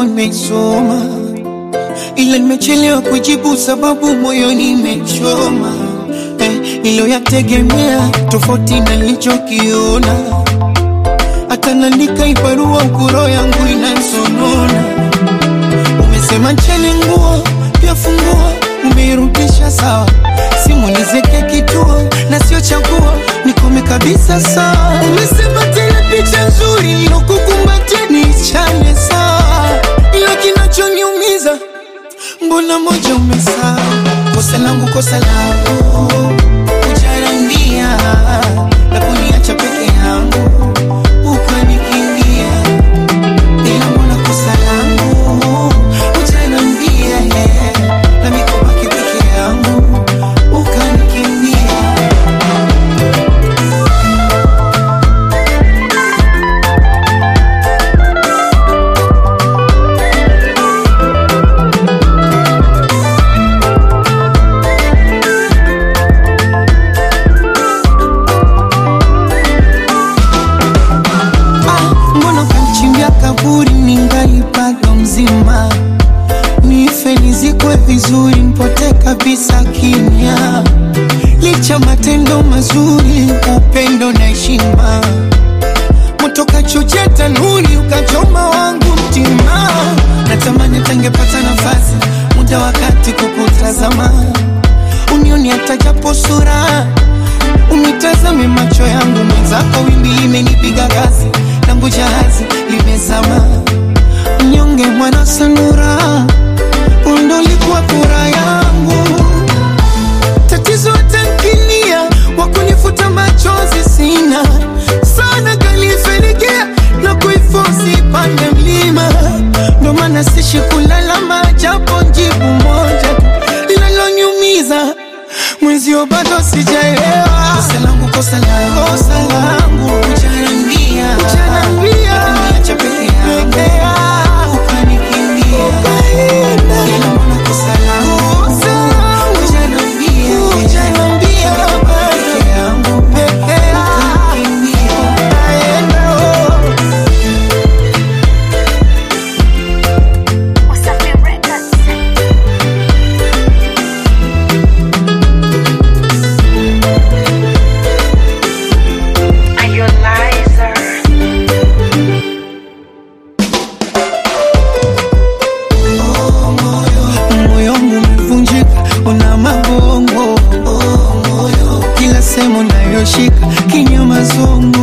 yako nimesoma, ila nimechelewa kujibu sababu moyoni imechoma. Eh, niliyoyategemea tofauti na nilichokiona, hata naandika ibarua ukuro yangu inansonona. Umesema ncheni nguo pia funguo, umeirudisha sawa, simu nizeke kituo na sio chaguo, nikome kabisa sawa. Umesema tena picha nzuri nilokukumbatia niichane sawa, ila kinachoniumiza mbona moja umesahau. Kosa langu kosa langu kujarambia na kuniacha peke yangu ukanikimbia ila mbona kosa langu ujanambia na mikobaki peke yangu ukanikimbia Ah, mbona kanichimbia kaburi ningali bado mzima, nife nizikwe vizuri, nipote kabisa kimya, licha matendo mazuri, upendo na heshima, moto kachochea tanuri, ukachoma wangu mtima, natamani tangepata nafasi, muda wakati kukutazama, unioni hata japo sura Unitazame macho yangu mwenzako, wimbi imenipiga kasi, langu jahazi limezama. Mnyonge mwana sanura, undo likuwa furaha yangu. Tatizo tankinia, wakunifuta machozi sina sana, kalifenikia na kuifosi pande mlima, ndo maana sishi kulalama, japo jibu moja linalonyumiza mwenzio bado sijaelewa. Kosa langu, kosa langu, kosa langu, ujanambia, ujanambia, uniacha peke yangu, ukanikimbia, ila mbona kosa langu, kosa langu, ujanambia, ujanambia, peke yangu, peke yangu, ukanikimbia, aenda oh. Wasafi Records. Are you a liar? moyo wangu umevunjika, una magongo kila sehemu nayoshika kinyama zongo